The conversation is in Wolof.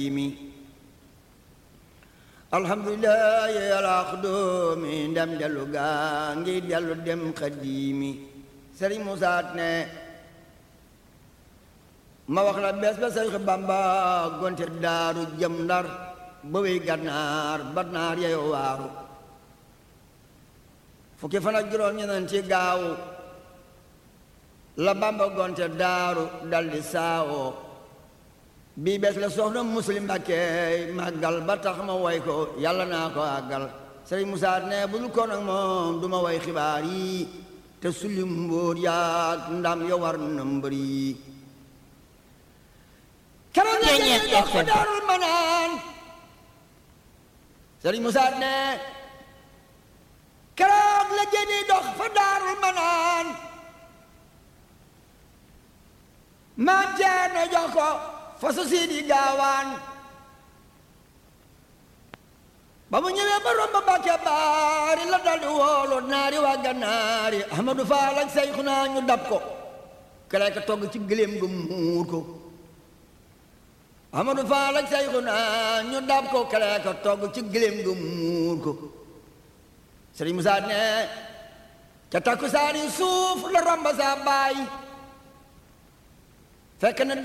alhamdulilah yàlla xudoomi ndem dellu gaa ngi dellu dem xadiimi sëriñ Musaa ne ma wax la bees ba sëriñ Bamba gonte daaru jëm ndar ba wey gànnaar ba naar yeyo waaru fukki fan ak juróom ñeneen ci gaaw la Bamba gonte daaru daldi saawoo bii bees la soxna muslim Mbàkke màggal ba tax ma woy ko yàlla naa ko àggal sëriñ Musaa ne bu dul ko nag moom du ma woy xibaar yi te sulli mbóot yaag ndam ya war na mbër yi keroog la jëni dox fa daarul manaan sëriñ Musaa ne keroog la jëni dox fa daarul manaan maam Ceerno jox ko fasu siidi gaawaan ba mu ñëwee ba romb Mbàkke baari la daldi woolu naari waa gannaari Ahmadu Faal ak Seyxuna ñu dab ko kele ka togg ci gëléem gu muur ko Ahmadu Faal ak Seyxuna ñu dab ko kele ka togg ci gëléem gu muur ko Sëriñ Musaa ne ca takkusaani suuf la romb sa baay fekk na